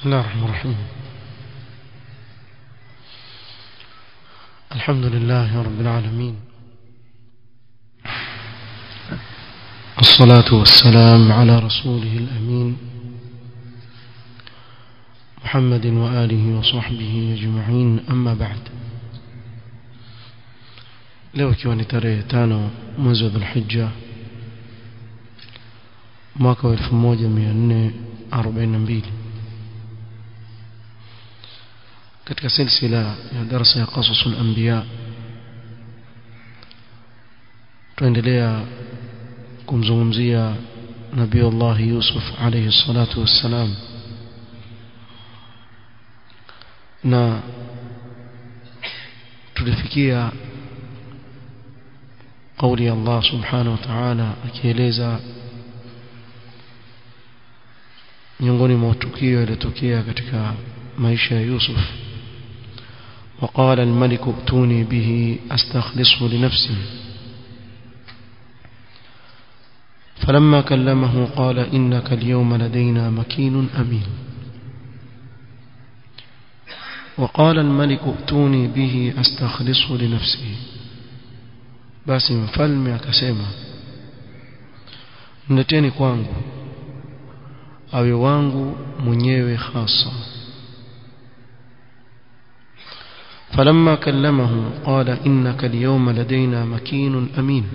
بسم الله الرحمن الرحيم الحمد لله رب العالمين الصلاة والسلام على رسوله الأمين محمد وآله وصحبه أجمعين أما بعد leo ikiwa ni tarehe tano mwezi wa dhulhijja mwaka wa 1442 katika silsila ya darasa ya qasasul anbiya tuendelea kumzungumzia nabii Allah Yusuf alayhi salatu wassalam na tulifikia قولي الله سبحانه وتعالى akieleza miongoni mwa tukio yaliyotokea katika maisha ya Yusuf وقال الملك ائتوني به استخلصه لنفسي فلما كلمه قال إنك اليوم لدينا مكين أمين وقال الملك ائتوني به استخلصه لنفسي basi mfalme akasema mleteni kwangu awe wangu mwenyewe hasa فلما كلمه قال إنك اليوم لدينا مكين أمين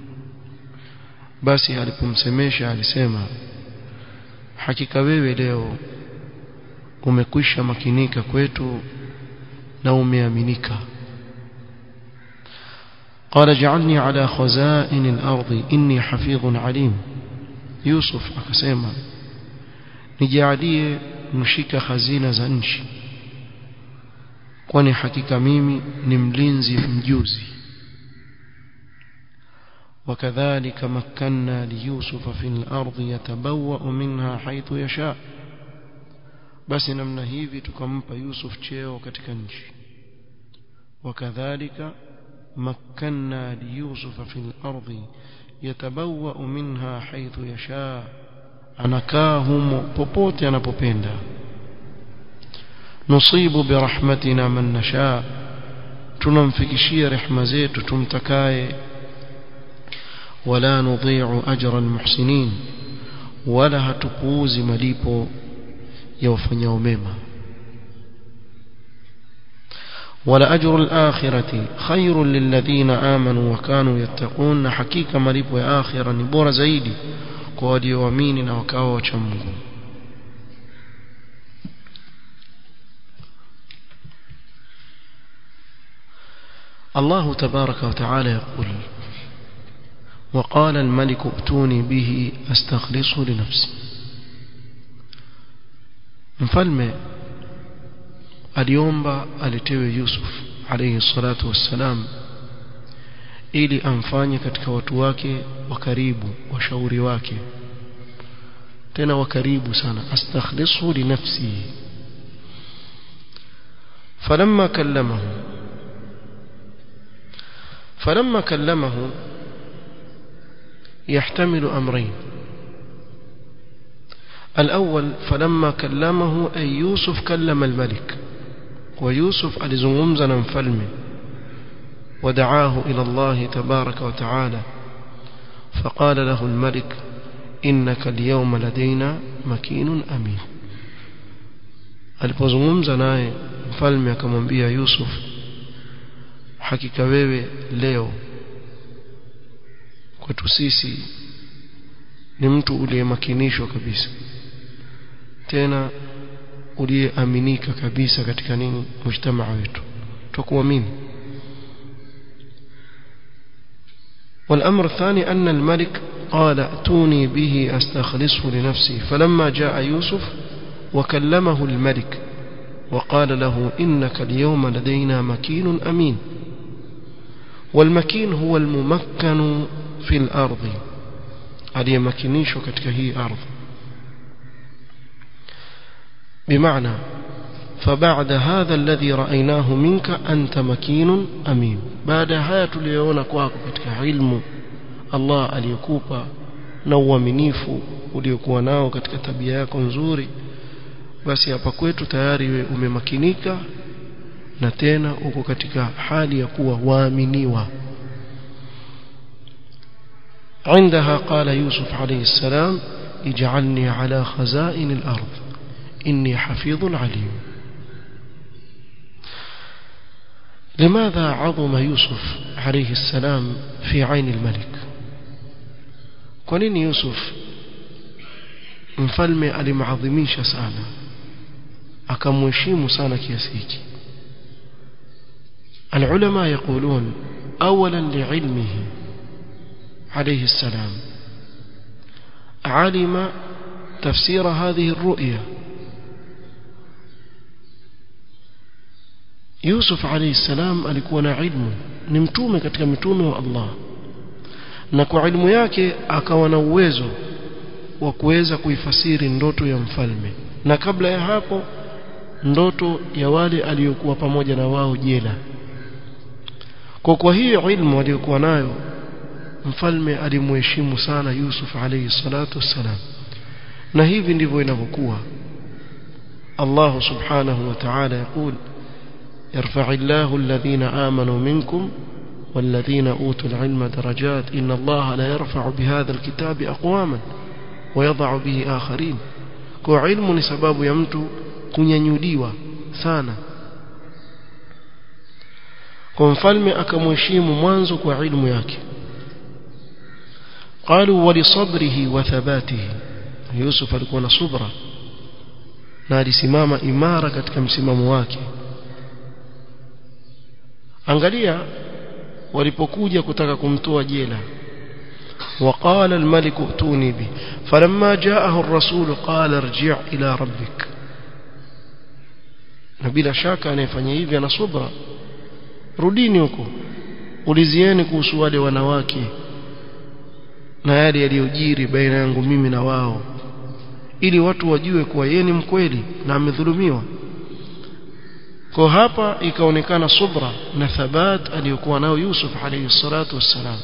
basi alipomsemesha alisema hakika wewe leo umekwisha makinika kwetu na umeaminika قال اجعلني على خزائن الأرض إني حفيظ عليم يوسف akasema nijalie mshika hazina za nchi kwani hakika mimi ni mlinzi mjuzi وكذلك مكنا ليوسف في الأرض يتبوأ منها حيث يشاء بس namna hivi tukampa Yusuf cheo katika nchi وكذلك مكنا ليوسف في الأرض يتبوأ منها حيث يشاء anakaa humo popote anapopenda nusibu birahmatina man nasha tunamfikishia rehema zetu tumtakaye wala nudhi'u ajra almuhsinin wala hatupuuzi malipo ya wafanyao mema ولأجر الآخرة خير للذين آمنوا وكانوا يتقون حقيقة مليب آخرة نبور زيدي قوادي ومين وكاو وشمه الله تبارك وتعالى يقول وقال الملك ائتوني به أستخلصه لنفسي مفلمه aliomba alitewe Yusuf alayhi salatu wassalam ili amfanye katika watu wake wa karibu washauri wake tena wa karibu sana astakhlisu li nafsi falamma kallamahu falamma kallamahu يحتمل أمرين الأول فلما كلمه أي يوسف كلم الملك ويوسف alizungumza na mfalme ودعاه إلى الله تبارك وتعالى فقال له الملك إنك اليوم لدينا مكين أمين alipozungumza naye mfalme akamwambia Yusuf hakika wewe leo kwetu sisi ni mtu uliyemakinishwa kabisa tena uliyeaminika kabisa katika nini mujtamaa wetu tukuamini والأمر الثاني أن الملك قال ائتوني به أستخلصه لنفسي فلما جاء يوسف وكلمه الملك وقال له إنك اليوم لدينا مكين أمين والمكين هو الممكن في الأرض aliyemakinishwa katika hii ardhi بمعنى فبعد هذا الذي رأيناه منك أنت مكين أمين بعد haya tuliyoona kwako katika ilmu Allah aliyokupa na uaminifu uliokuwa nao katika tabia yako nzuri basi hapa kwetu tayari we umemakinika na tena uko katika hali ya kuwa waaminiwa عندها قال يوسف عليه السلام اجعلني على خزائن الأرض إني حفيظ عليم لماذا عظم يوسف عليه السلام في عين الملك كونين يوسف mfalme alimadhimisha sana akamheshimu sana kiasi hiki العلماء يقولون اولا لعلمه عليه السلام علم تفسير هذه الرؤيا يوسف عليه السلام alikuwa na ilmu ni mtume katika mitume wa Allah na kwa ilmu yake akawa na uwezo wa kuweza kuifasiri ndoto ya mfalme na kabla ya hapo ndoto ya wale aliyokuwa pamoja na wao jela kwa kwa hiyo ilmu aliyokuwa nayo mfalme alimheshimu sana Yusuf alayhi salatu wassalam na hivi ndivyo inavyokuwa Allah subhanahu wa ta'ala يقول يرفع الله الذين آمنوا منكم والذين أوتوا العلم درجات إن الله لا يرفع بهذا الكتاب أقواما ويضع به آخرين kwa ilmu ni sababu ya mtu kunyanyuliwa sana kwa mfalme akamheshimu mwanzo kwa ilmu yake قالوا ولصبره وثباته يوسف alikuwa na subra na alisimama imara katika msimamo wake angalia walipokuja kutaka kumtoa jela وقال الملك ائتوني به فلما جاءه الرسول قال ارجع إلى ربك na bila shaka anayefanya hivi ana subra rudini huko ulizieni kuhusu wale wanawake na yale yaliyojiri baina yangu mimi na wao ili watu wajue kuwa yeye ni mkweli na amedhulumiwa kwa hapa ikaonekana subra na thabat aliyokuwa nao Yusuf alayhi salatu wassalam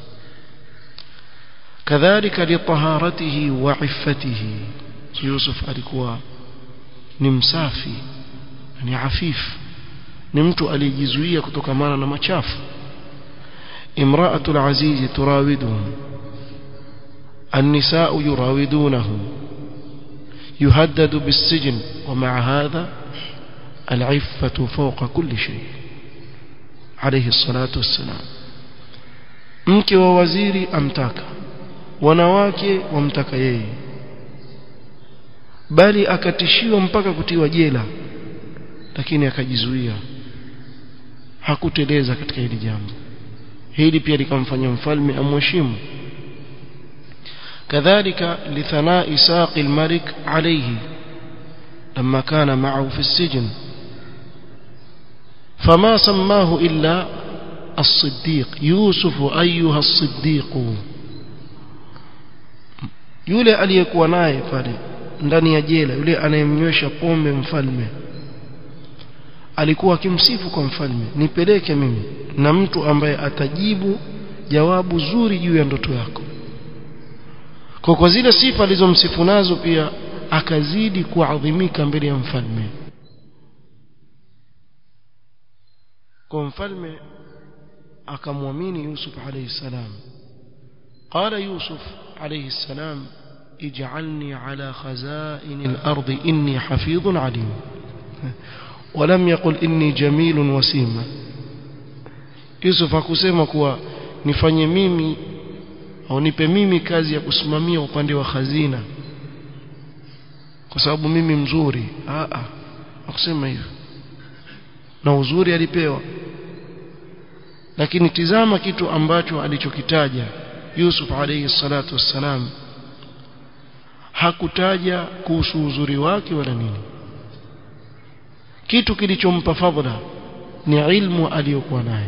kadhalika litaharatihi wa iffatihi Yusuf alikuwa ni msafi ni afifu ni mtu aliyejizuia kutokamana na machafu امرأة العزيز تراوده النساء يراودونه يهدد بالسجن ومع هذا العفة فوق كل شيء عليه الصلاة والسلام mke wa waziri amtaka wanawake wamtaka yeye bali akatishiwa mpaka kutiwa jela lakini akajizuia hakuteleza katika hili jambo hili pia likamfanya mfalme amheshimu كذلك لثناء ساق الملك عليه لما كان معه في السجن فما سماه إلا الصديق يوسف أيها الصديق yule aliyekuwa naye pale ndani ya jela yule anayemnywesha pombe mfalme alikuwa akimsifu kwa mfalme nipeleke mimi na mtu ambaye atajibu jawabu zuri juu ya ndoto yako kwa kwa zile sifa alizomsifu nazo pia akazidi kuadhimika mbele ya mfalme kwa mfalme akamwamini Yusuf alayhi salam قال يوسف عليه السلام اجعلني على خزائن الأرض إني حفيظ عليم ولم يقل إني جميل وسيم يوسف hakusema kuwa nifanye mimi au nipe mimi kazi ya kusimamia upande wa khazina kwa sababu mimi mzuri a a hakusema hivyo na uzuri alipewa lakini tizama kitu ambacho alichokitaja Yusuf alayhi salatu wassalam hakutaja kuhusu uzuri wake wala nini kitu kilichompa fadhila ni ilmu aliyokuwa nayo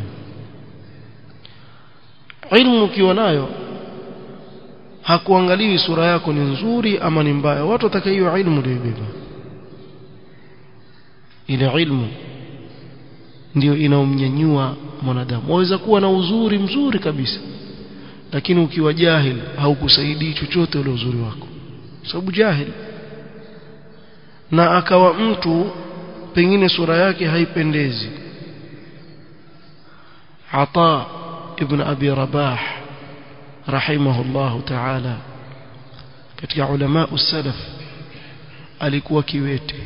ilmu ukiwa nayo hakuangaliwi sura yako ni nzuri ama ni mbaya watu wataka hiyo ilmu ndio ibeba ile ilmu ndio inaomnyanyua mwanadamu waweza kuwa na uzuri mzuri kabisa lakini ukiwa jahil haukusaidii chochote ule uzuri wako sababu jahil na akawa mtu pengine sura yake haipendezi Ata ibn Abi Rabah rahimahullahu ta'ala katika ulama usalaf alikuwa kiwete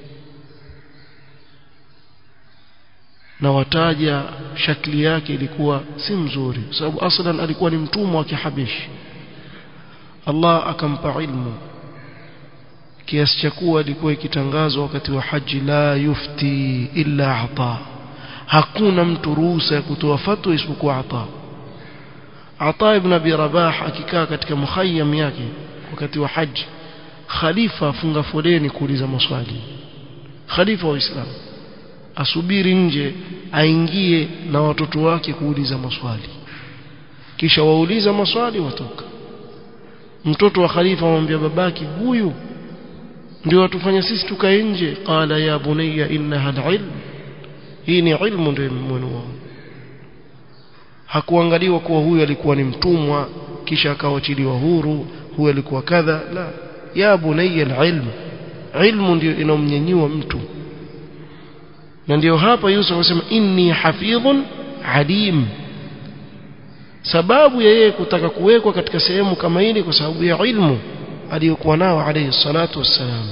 na wataja shakli yake ilikuwa si mzuri kwa sababu aslan alikuwa ni mtumwa wa kihabishi Allah akampa ilmu kiasi cha kuwa ilikuwa ikitangazwa wakati wa haji la yufti illa ata hakuna mtu ruhusa ya kutoa fatwa isipokuwa ata ata ibn abi rabah akikaa katika mukhayyam yake wakati wa haji khalifa afunga foleni kuuliza maswali khalifa wa Uislamu asubiri nje aingie na watoto wake kuuliza maswali kisha wauliza maswali watoka mtoto wa khalifa amwambia babaki huyu ndio watufanya sisi tukae nje qala ya bunayya innaha alilm hii ni ilmu ndio mwenua hakuangaliwa kuwa huyu alikuwa ni mtumwa kisha akawachiliwa huru huyu alikuwa kadha la ya bunayya alilm ilmu ndio inomnyanyua mtu na ndio hapa Yusuf anasema inni hafidhun alim sababu ya yeye kutaka kuwekwa katika sehemu kama ile kwa sababu ya ilmu aliyokuwa nao alayhi salatu wassalam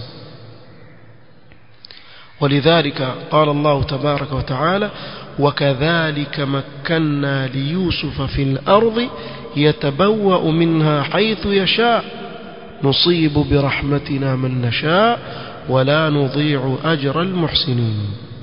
ولذلك قال الله تبارك وتعالى وكذلك مكنا ليوسف في الأرض يتبوأ منها حيث يشاء نصيب برحمتنا من نشاء ولا نضيع أجر المحسنين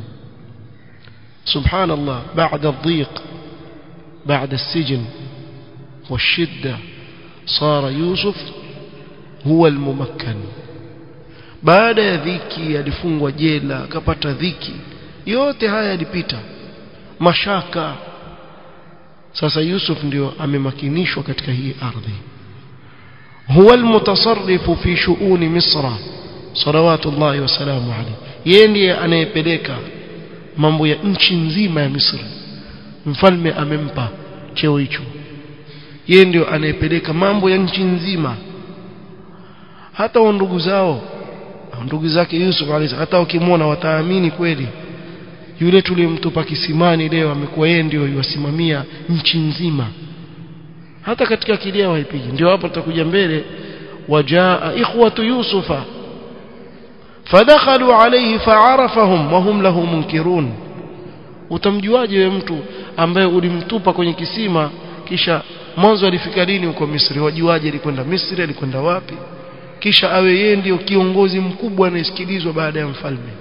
سبحان الله بعد الضيق بعد السجن والشدة صار يوسف هو الممكن baada ya dhiki alifungwa jela akapata dhiki yote haya yalipita mashaka sasa Yusuf ndio amemakinishwa katika hii ardhi huwa almutasarrifu fi shuuni misra salawatullahi wasalamu alayhi yeye ndiye anayepeleka mambo ya nchi nzima ya Misri mfalme amempa cheo hicho yeye ndio anayepeleka mambo ya nchi nzima hata wa ndugu zao ndugu zake Yusuf alayhi hata ukimwona wataamini kweli yule tulimtupa kisimani leo amekuwa yeye ndio yuwasimamia nchi nzima hata katika kilia waipigi ndio hapo tutakuja mbele wajaa ikhwatu yusufa fadakhalu alayhi fa'arafahum wa hum lahu munkirun utamjuaje wewe mtu ambaye ulimtupa kwenye kisima kisha mwanzo alifika lini huko Misri wajuaje alikwenda Misri alikwenda wapi kisha awe yeye ndio kiongozi mkubwa anayesikilizwa baada ya mfalme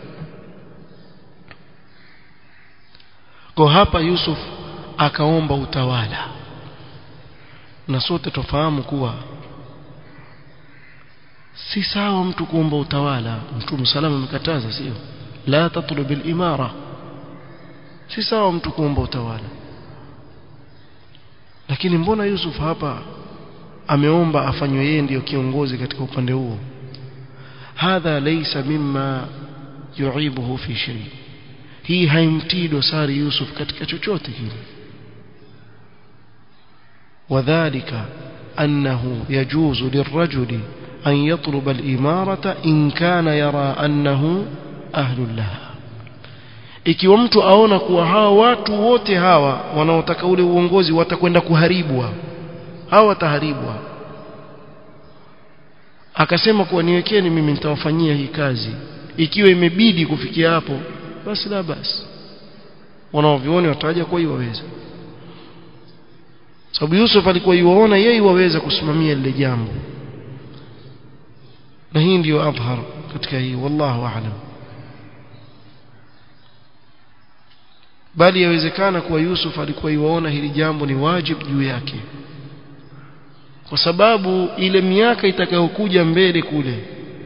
kwa hapa Yusuf akaomba utawala na sote tufahamu kuwa si sawa mtu kuomba utawala mtume salama amekataza sio la tatlub al-imara si sawa mtu kuomba utawala lakini mbona Yusuf hapa ameomba afanywe yeye ndiyo kiongozi katika upande huo hadha laysa mimma yu'ibuhu fi shay hii haimtii dosari Yusuf katika chochote kile wadhālika annahu yajuzu lirrajuli an yatluba al-imarata in kana yara annahu ahlul laha ikiwa mtu aona kuwa hawa watu wote hawa wanaotaka ule uongozi watakwenda kuharibwa hawa wataharibwa akasema kuwa niwekeni mimi nitawafanyia hii kazi ikiwa imebidi kufikia hapo basi la basi wanaovioni wataja kwa hiyo waweza sababu Yusuf alikuwa yuwaona yeye waweza kusimamia lile jambo na hii ndiyo adhhar katika hii wallahu a'lam bali yawezekana kuwa Yusuf alikuwa yuwaona hili jambo ni wajibu juu yake kwa sababu ile miaka itakayokuja mbele kule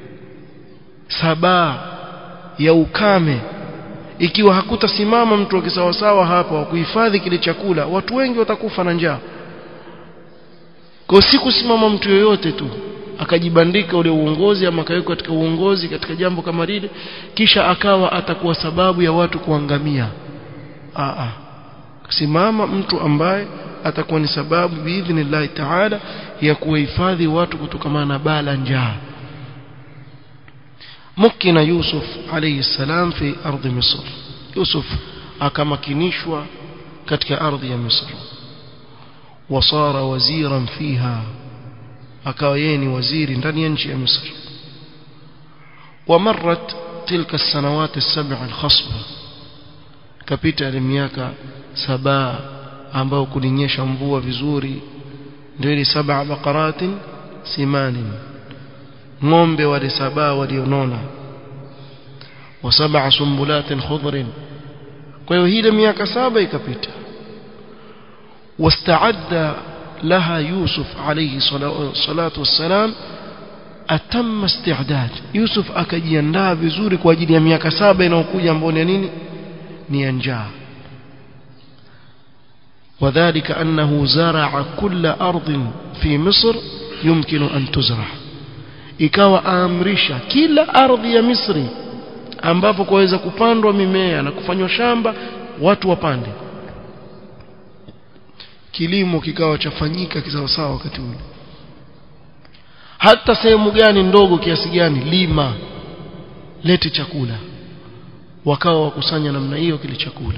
sabaa ya ukame ikiwa hakutasimama mtu akisawasawa hapa wa kuhifadhi kile chakula watu wengi watakufa na njaa kwa si kusimama mtu yoyote tu akajibandika ule uongozi ama akawekwa katika uongozi katika jambo kama lile kisha akawa atakuwa sababu ya watu kuangamia a simama mtu ambaye atakuwa ni sababu biidhnillahi taala ya kuwahifadhi watu kutokana na baa la njaa مكن يوسف عليه السلام في أرض مصر يوسف akamakinishwa katika ardhi ya Misri wasara waziran fiha akawa yeye ni waziri ndani ya nchi ya Misri ومرت تلك السنوات السبع الخصبة kapita ile miaka saba ambao kulinyesha mvua vizuri ndio ile saba bakaratin simanin ng'ombe wale saba walionona wa sab'a sumbulatin khudrin kwa hiyo ile miaka saba ikapita واستعد لها يوسف عليه الصلاة والسلام أتم استعداد يوسف akajiandaa vizuri kwa ajili ya miaka saba inayokuja ambayo ni nini ni njaa وذلك أنه زرع كل أرض في مصر يمكن أن تزرع ikawa aamrisha kila ardhi ya Misri ambapo kuweza kupandwa mimea na kufanywa shamba watu wapande kilimo kikawa chafanyika kisawasawa wakati ule hata sehemu gani ndogo kiasi gani lima lete chakula wakawa wakusanya namna hiyo kile chakula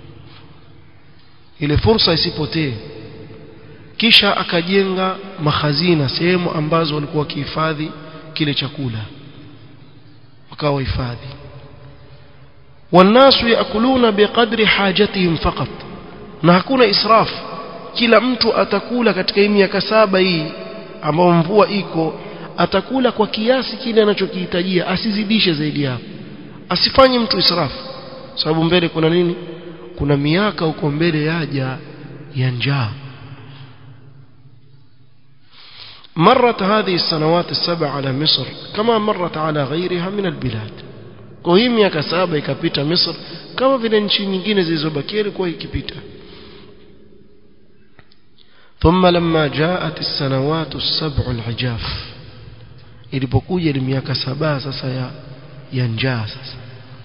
ile fursa isipotee kisha akajenga mahazina sehemu ambazo walikuwa wakihifadhi kile chakula wakawa hifadhi والناس يأكلون بقدر حاجتهم فقط na hakuna israf kila mtu atakula katika hii miaka saba hii ambao mvua iko atakula kwa kiasi kile anachokihitajia asizidishe zaidi hapo asifanye mtu israfu sababu mbele kuna nini kuna miaka huko mbele yaja ya njaa مرت هذه السنوات السبع على مصر كما مرت على غيرها من البلاد kwa hii miaka saba ikapita Misri kama vile nchi nyingine zilizobakia ilikuwa ikipita ثم لما جاءت السنوات السبع العجاف ilipokuja ile miaka saba sasa ya ya njaa sasa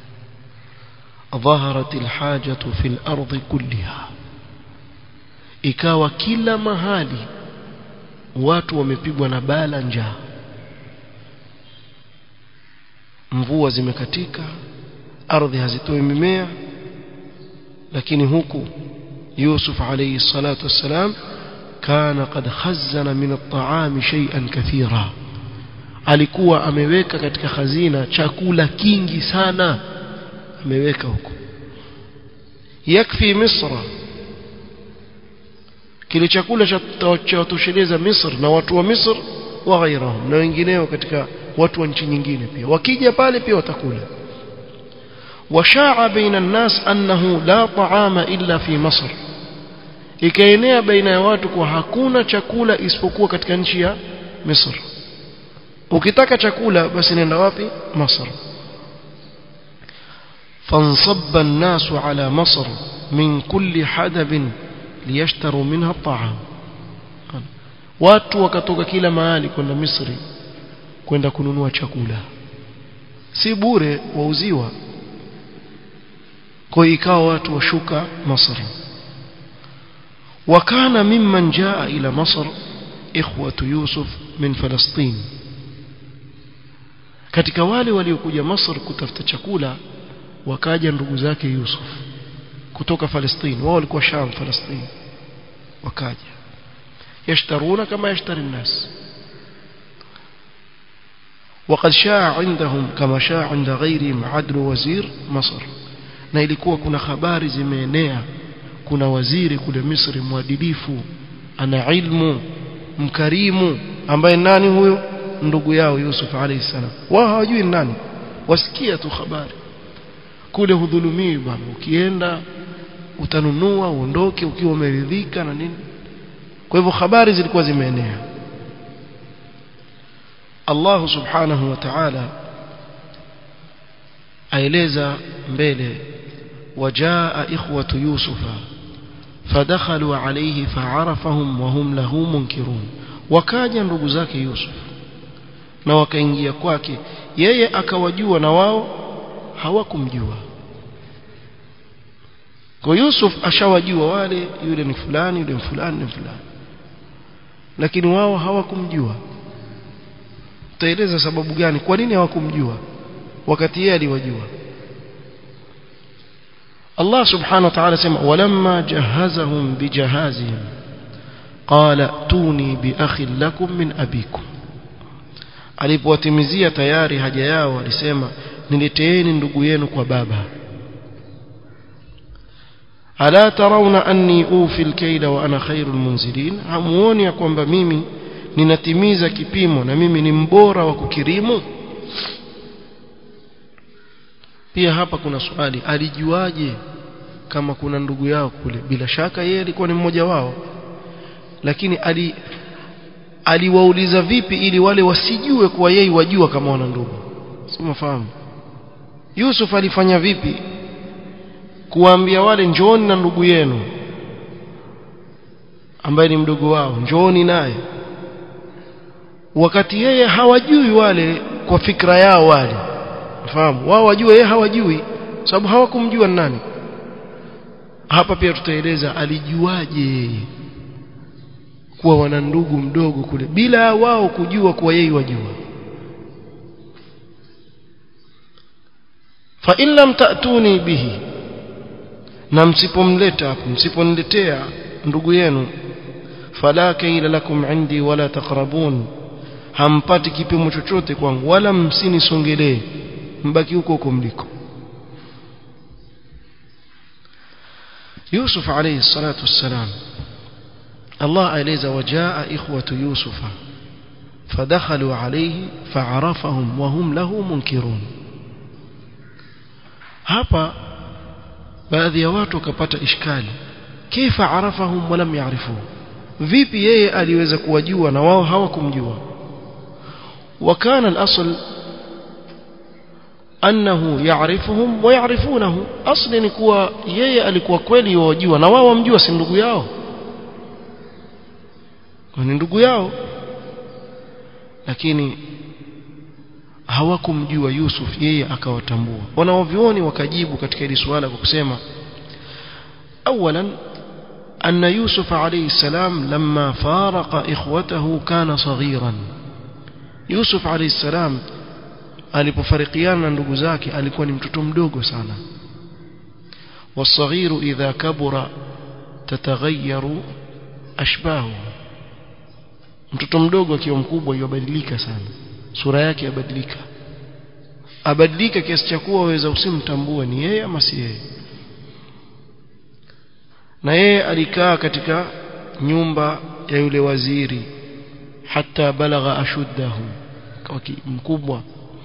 ظهرت الحاجة في الأرض كلها ikawa kila mahali watu wamepigwa na bala njaa mvua zimekatika ardhi hazitoi mimea lakini huku Yusuf alayhi salatu wassalam kana qad khazzana min at-ta'am shay'an kathira alikuwa ameweka katika hazina chakula kingi sana ameweka huko yakfi misra kile chakula cha watosheleza Misri na watu wa Misri wa ghairahum na wengineo katika watu wa nchi nyingine pia wakija pale pia watakula washaa baina الناس annahu la ta'ama illa fi Misr ikaenea baina ya watu kwa hakuna chakula isipokuwa katika nchi ya Misri ukitaka chakula basi nenda wapi Misri فانصب الناس على مصر من كل حدب liyashtaru minha ta'am watu wakatoka kila mahali kwenda Misri kwenda kununua chakula si bure wauziwa kwa ikawa watu washuka Misri wakana mimman jaa ila Misr ikhwatu Yusuf min Palestin katika wale waliokuja Misri kutafuta chakula wakaja ndugu zake Yusuf kutoka Palestina wao walikuwa Sham Palestina wakaja yashtaruna kama yashtari الناس وقد شاع عندهم كما شاع عند غيرهم عدل وزير مصر na ilikuwa kuna habari zimeenea kuna waziri kule Misri mwadilifu ana ilmu mkarimu ambaye nani huyo ndugu yao Yusuf alayhi salam wao hawajui nani wasikia tu habari kule hudhulumiwi bwana ukienda utanunua uondoke ukiwa umeridhika na nini kwa hivyo habari zilikuwa zimeenea Allah subhanahu wa ta'ala aeleza mbele wajaa ikhwatu yusufa fadakhalu alayhi fa'arafahum wa hum lahu munkirun wakaja ndugu zake Yusuf na wakaingia kwake yeye akawajua na wao hawakumjua kwa Yusuf ashawajua wale yule ni fulani yule ni fulani ni fulani lakini wao hawakumjua utaeleza sababu gani kwa nini hawakumjua wakati yeye aliwajua Allah subhanahu wa ta'ala sema walamma jahazahum bijahazihim qala tuni biakhin lakum min abikum alipowatimizia tayari haja yao alisema nileteeni ndugu yenu kwa baba ala tarawna anni ufi alkayla wa ana khairul munzilin hamuoni ya kwamba mimi ninatimiza kipimo na mimi ni mbora wa kukirimu pia hapa kuna swali alijuaje kama kuna ndugu yao kule bila shaka yeye alikuwa ni mmoja wao lakini ali aliwauliza vipi ili wale wasijue kuwa yeye wajua kama wana ndugu si mfahamu Yusuf alifanya vipi kuwaambia wale njooni na ndugu yenu ambaye ni mdogo wao njooni naye wakati yeye hawajui wale kwa fikra yao wale fahamu wao wajua yeye hawajui sababu hawakumjua nani hapa pia tutaeleza alijuaje yeye kuwa wana ndugu mdogo kule bila wao kujua kuwa yeye wajua fa in lam ta'tuni bihi na msipomleta hapo msiponiletea ndugu yenu fala kaila lakum indi wala taqrabun hampati kipimo chochote kwangu wala msinisongelee mbaki huko huko mliko Yusuf alayhi salatu wassalam Allah aeleza wajaa ikhwatu Yusufa فدخلوا عليه فعرفهم وهم له منكرون hapa baadhi ya watu wakapata ishkali kifa arafahum walam ya'rifu vipi yeye aliweza kuwajua na wao hawakumjua wakana al-asl annahu ya'rifuhum wa ya'rifunahu asli ni kuwa yeye alikuwa kweli wajua na wao wamjua si ndugu yao ni ndugu yao lakini hawakumjua Yusuf yeye akawatambua wanaovioni wakajibu katika hili swala kwa kusema awalan أن يوسف عليه السلام لما فارق إخوته كان صغيرا يوسف عليه السلام alipofarikiana na ndugu zake alikuwa ni mtoto mdogo sana والصغير إذا كبر تتغير أشباهه mtoto mdogo akiwa mkubwa yabadilika sana sura yake yabadilika abadilika kiasi cha kuwa waweza usimtambue ni yeye ama si yeye na yeye alikaa katika nyumba ya yule waziri hata balagha ashuddahu kwa mkubwa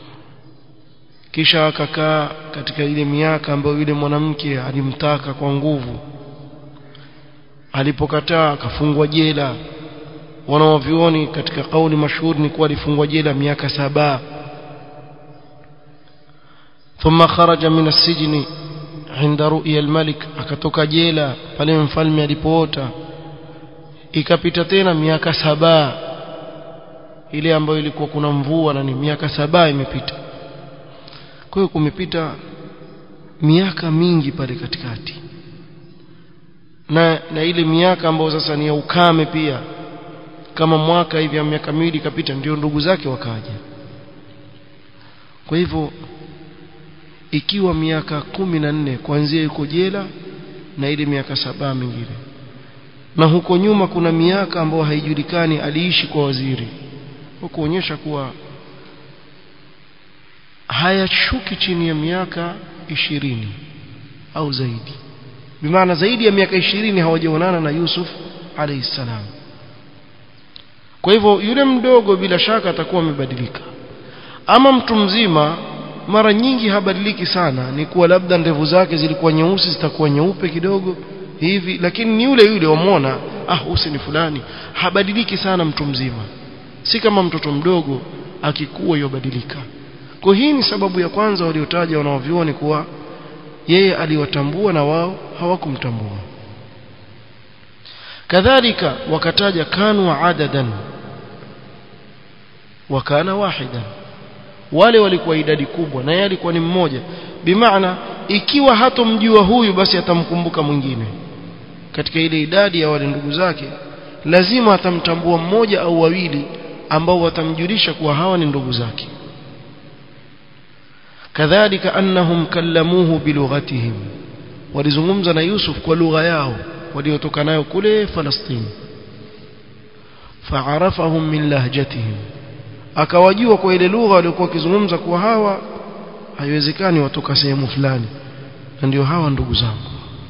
kisha akakaa katika ile miaka ambayo yule mwanamke alimtaka kwa nguvu alipokataa akafungwa jela wanaovioni katika kauli mashuhuri ni kuwa alifungwa jela miaka saba ثم خرج من السجن عند رؤيا الملك akatoka jela pale mfalme alipoota ikapita tena miaka saba ile ambayo ilikuwa kuna mvua na ni miaka saba imepita kwa hiyo kumepita miaka mingi pale katikati na na ile miaka ambayo sasa ni ya ukame pia kama mwaka hivi ya miaka miwili ikapita ndio ndugu zake wakaja kwa hivyo ikiwa miaka kumi na nne kuanzia yuko jela na ile miaka saba mingine na huko nyuma kuna miaka ambayo haijulikani aliishi kwa waziri kwa kuonyesha kuwa hayashuki chini ya miaka ishirini au zaidi bimaana zaidi ya miaka ishirini hawajaonana na Yusuf alayhi salam kwa hivyo yule mdogo bila shaka atakuwa amebadilika ama mtu mzima mara nyingi habadiliki sana ni kuwa labda ndevu zake zilikuwa nyeusi zitakuwa nyeupe kidogo hivi lakini ni yule yule wamwona ah usi ni fulani habadiliki sana mtu mzima si kama mtoto mdogo akikuwa yobadilika kwa hii ni sababu ya kwanza waliotaja wanaovioni kuwa yeye aliwatambua na wao hawakumtambua kadhalika wakataja kanu adadan wakana wahidan wale walikuwa idadi kubwa na yeye alikuwa ni mmoja bimaana ikiwa hatomjua huyu basi atamkumbuka mwingine katika ile idadi ya wale ndugu zake lazima atamtambua mmoja au wawili ambao watamjulisha kuwa hawa ni ndugu zake kadhalika annahum kallamuhu bilughatihim walizungumza na Yusuf kwa lugha yao waliotoka nayo kule Falastini fa'arafahum min lahjatihim akawajua kwa ile lugha waliokuwa wakizungumza kuwa hawa haiwezekani watoka sehemu fulani na ndio hawa ndugu zangu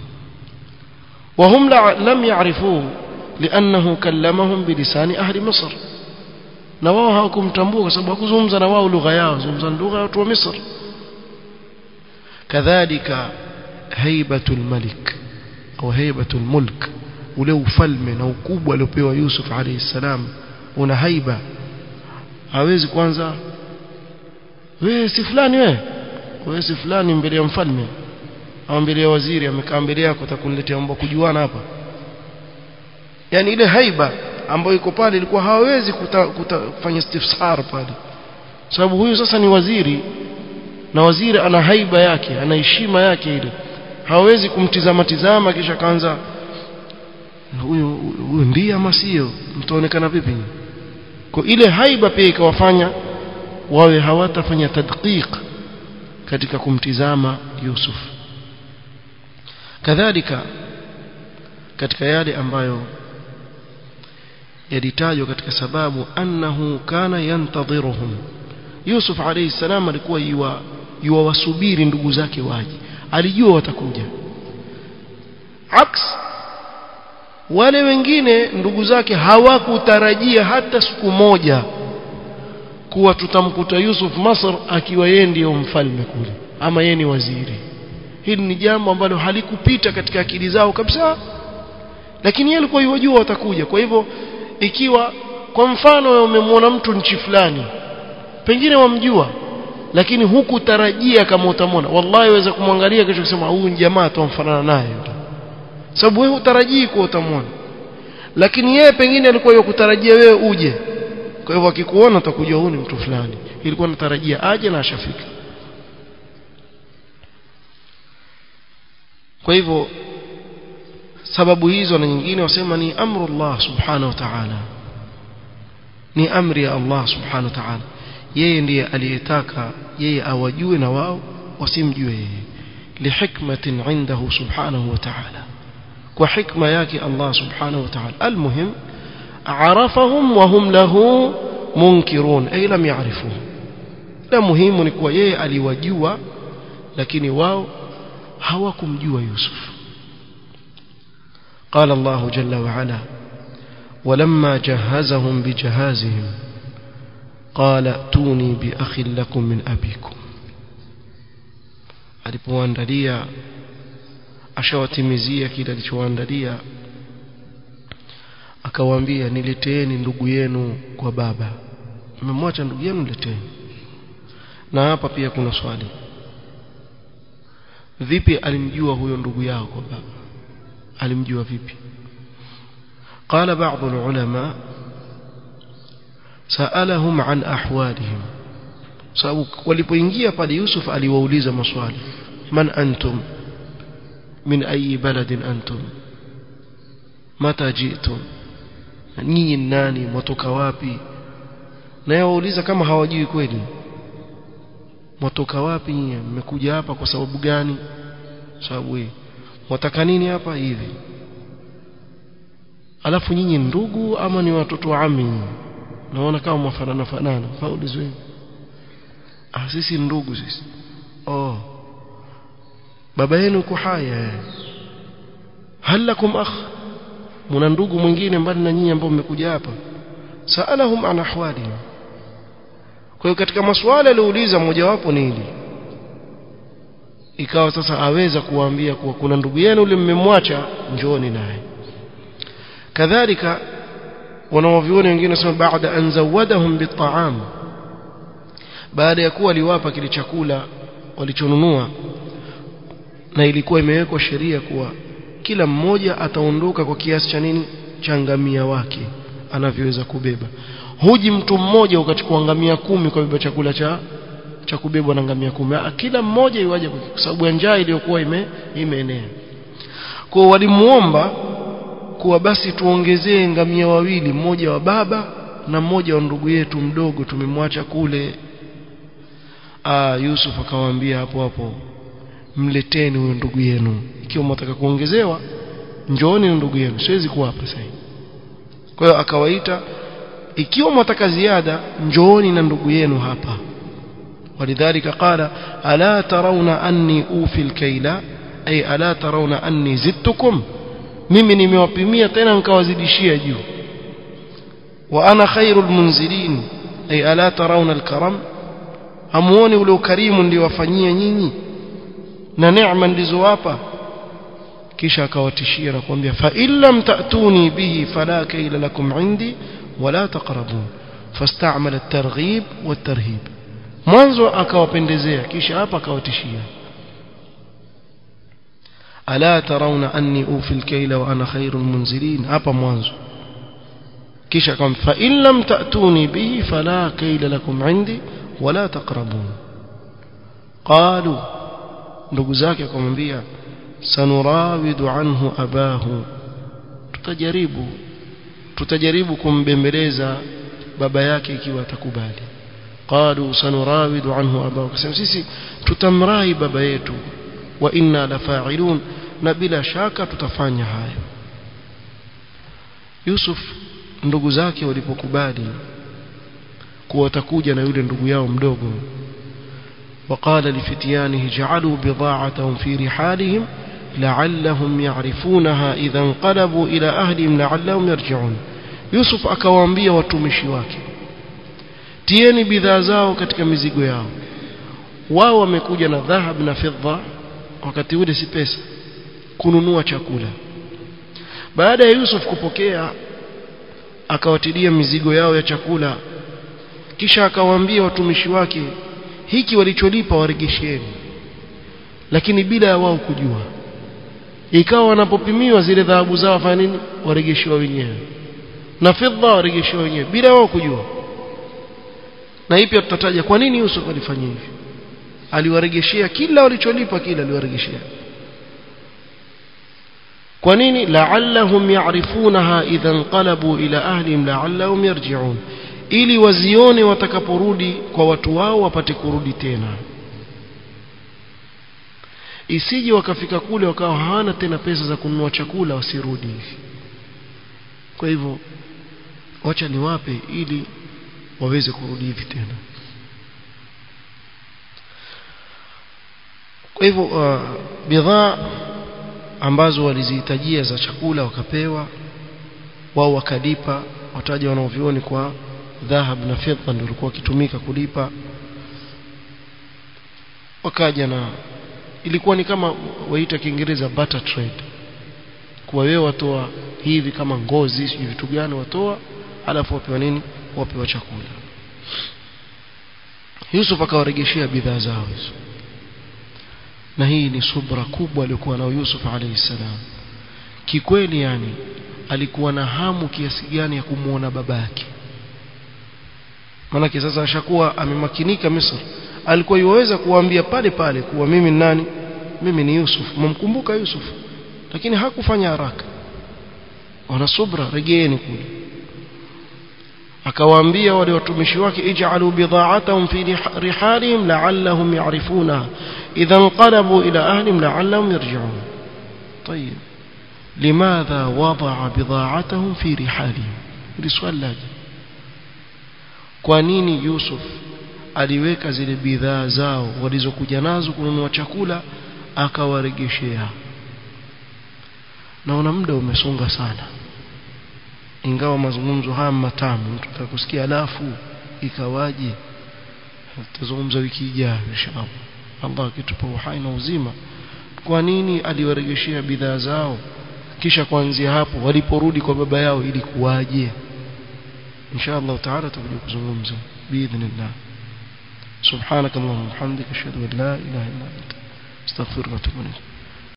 وهم لم يعرفوه لأنه كلمهم بلسان أهل مصر na wao hawakumtambua kwa sababu hakuzungumza na wao lugha yao zungumza lugha ya watu wa Misri kadhalika haibatul malik au haibatul mulk ule ufalme na ukubwa aliopewa Yusuf alayhi salam una haiba hawezi kwanza wewe si fulani wewe wewe si fulani mbele ya mfalme au mbele ya waziri amekaa mbele yako atakuniletea mambo kujuana hapa yani ile haiba ambayo iko pale ilikuwa hawawezi kufanya istifsar pale sababu huyu sasa ni waziri na waziri ana haiba yake ana heshima yake ile hawawezi kumtizama tizama kisha kaanza huyu huyu ndiye ama sio mtaonekana vipi kwa ile haiba pia ikawafanya wawe hawatafanya tadqiq katika kumtizama Yusuf kadhalika katika yale ambayo yalitajwa katika sababu annahu kana yantadhiruhum Yusuf alayhi salam alikuwa yuwa yuwasubiri ndugu zake waje alijua watakuja aks wale wengine ndugu zake hawakutarajia hata siku moja kuwa tutamkuta Yusuf Masr akiwa yeye ndiyo mfalme kule ama yeye ni waziri hili ni jambo ambalo halikupita katika akili zao kabisa lakini yeye alikuwa yajua watakuja kwa hivyo ikiwa kwa mfano umemwona mtu nchi fulani pengine wamjua lakini hukutarajia kama utamwona wallahi waweza kumwangalia kesho kusema huyu ni jamaa tuamfanana naye sababu wewe hutarajii kuwa utamwona lakini yeye pengine alikuwa yakutarajia wewe uje kwa hivyo akikuona utakujua huyu ni mtu fulani ilikuwa natarajia aje na ashafika kwa hivyo sababu hizo na nyingine wasema ni amru Allah subhanahu wa ta'ala ni amri ya Allah subhanahu wa ta'ala yeye ndiye aliyetaka yeye awajue na wao wasimjue yeye lihikmatin indahu subhanahu wa ta'ala kwa hikma yake Allah subhanahu wa ta'ala almuhim arafahum wa hum lahu munkirun ay lam ya'rifuhu la muhimu ni kuwa yeye aliwajua lakini wao hawakumjua Yusuf قال الله جل وعلا ولما جهزهم بجهازهم قال ائتوني بأخ لكم من أبيكم alipoandalia ashawatimizia kile alichoandalia akawaambia nileteeni ndugu yenu kwa baba mmemwacha ndugu yenu nileteeni na hapa pia kuna swali vipi alimjua huyo ndugu yao kwa baba alimjua vipi قال بعض العلماء سألهم عن أحوالهم sababu walipoingia pale Yusuf aliwauliza maswali man antum min ayi baladin antum mata jitum nyinyi nani mwatoka wapi na yawauliza kama hawajui kweli mwatoka wapi nyinyi mmekuja hapa kwa sababu gani sababu hii mwataka nini hapa hivi alafu nyinyi ndugu ama ni watoto wa ami naona kama mwafanana fanana faulizwe ah sisi ndugu sisi oh baba yenu yuko haya hal lakum akh mna ndugu mwingine mbali na nyinyi ambao mmekuja hapa saalahum an ahwalihim kwa hiyo katika maswali aliouliza mmojawapo ni hili ikawa sasa aweza kuwaambia kuwa kuna ndugu yenu yule mmemwacha njooni naye kadhalika wanawavioni wengine wanasema baada an zawadahum bitaam baada ya kuwa aliwapa kile chakula walichonunua na ilikuwa imewekwa sheria kuwa kila mmoja ataondoka kwa kiasi cha nini cha ngamia wake anavyoweza kubeba huji mtu mmoja ukachukua ngamia kumi kwa beba chakula cha cha kubebwa na ngamia kumi kila mmoja iwaje kwa sababu ya njaa iliyokuwa ime, imeenea kwa walimuomba kuwa basi tuongezee ngamia wawili mmoja wa baba na mmoja wa ndugu yetu mdogo tumemwacha kule ah Yusuf akawaambia hapo hapo mleteni huyo ndugu yenu ikiwa mtaka kuongezewa njooni na ndugu yenu siwezi kuwapa sasa kwa hiyo akawaita ikiwa mtaka ziada njooni na ndugu yenu hapa ولذلك قال ألا ترون أني أوفي الكيل أي ألا ترون أني زدتكم mimi nimewapimia tena nikawazidishia juu wa ana khairul munzilin ay ala tarawna alkaram hamuoni ule ukarimu ndio wafanyia nyinyi na neema ndizowapa kisha akawatishia na kuambia fa illam ta'tuni bihi fala kayla lakum indi wala taqrabun fastamala at-targhib wat-tarhib mwanzo akawapendezea kisha hapa akawatishia ألا ترون أني أوفي الكيل وأنا خير المنزلين هذا mwanzo kisha kama fa in lam ta'tuni bihi fala kayla lakum 'indi wala taqrabun qalu ndugu zake akamwambia sanurawidu anhu abahu tutajaribu tutajaribu kumbembeleza baba yake ikiwa atakubali qalu sanurawidu anhu abahu kasema sisi tutamrai baba yetu wa inna lafa'ilun na bila shaka tutafanya hayo Yusuf ndugu zake walipokubali kuwa watakuja na yule ndugu yao mdogo وقال لفتيانه جعلوا بضاعتهم في رحالهم لعلهم يعرفونها إذا انقلبوا إلى أهلهم لعلهم يرجعون يوسف akawaambia watumishi wake tieni bidhaa zao katika mizigo yao wao wamekuja na dhahab na fedha wakati ule si pesa kununua chakula baada ya Yusuf kupokea akawatilia mizigo yao ya chakula kisha akawaambia watumishi wake hiki walicholipa waregesheni lakini bila ya wao kujua ikawa wanapopimiwa zile dhahabu zao fanya nini waregeshiwa wenyewe na fedha waregeshiwa wenyewe bila wao kujua na hii pia tutataja kwa nini Yusuf alifanya hivi aliwaregeshea kila walicholipa kila aliwaregeshea kwa nini la'allahum ya'rifunaha idha inqalabu ila ahlihim la'allahum yarji'un ili wazione watakaporudi kwa watu wao wapate kurudi tena isije wakafika kule wakawa hawana tena pesa za kununua chakula wasirudi hivi kwa hivyo wacha niwape ili waweze kurudi hivi tena kwa hivyo uh, bidhaa ambazo walizihitajia za chakula wakapewa wao wakalipa wataja wanaovioni kwa dhahab na fedha ndio walikuwa wakitumika kulipa wakaja na ilikuwa ni kama waita kiingereza barter trade kwa wewe watoa hivi kama ngozi sijui vitu gani watoa alafu wapewa nini wapewa chakula Yusuf akawaregeshea bidhaa zao hizo na hii ni subra kubwa aliyokuwa nayo Yusuf alayhi salam kikweli yani alikuwa na hamu kiasi gani ya kumuona babake maanake sasa ashakuwa amemakinika Misri alikuwa yuweza kuwaambia pale pale kuwa mimi ni nani mimi ni Yusuf mumkumbuka Yusuf lakini hakufanya haraka wana subra regeeni kule akawaambia wale watumishi wake ij'alu bidha'atahum fi rihalihim la'allahum ya'rifunaha idha inqalabu ila ahlihim la'allahum yarji'un طيب لماذا وضع بضاعتهم في رحالهم hili swali laje kwa nini Yusuf aliweka zile bidhaa zao walizokuja nazo kununua chakula akawaregeshea naona muda umesonga sana ingawa mazungumzo haya matamu mtu atakusikia alafu ikawaje tutazungumza wiki ijayo inshallah Allah akitupa uhai na uzima kwa nini aliwaregeshea bidhaa zao kisha kuanzia hapo waliporudi kwa baba yao ili kuwaje inshallah taala tutakuja kuzungumza biidhnillah سبحانك اللهم وبحمدك اشهد ان لا اله الا انت استغفرك واتوب اليك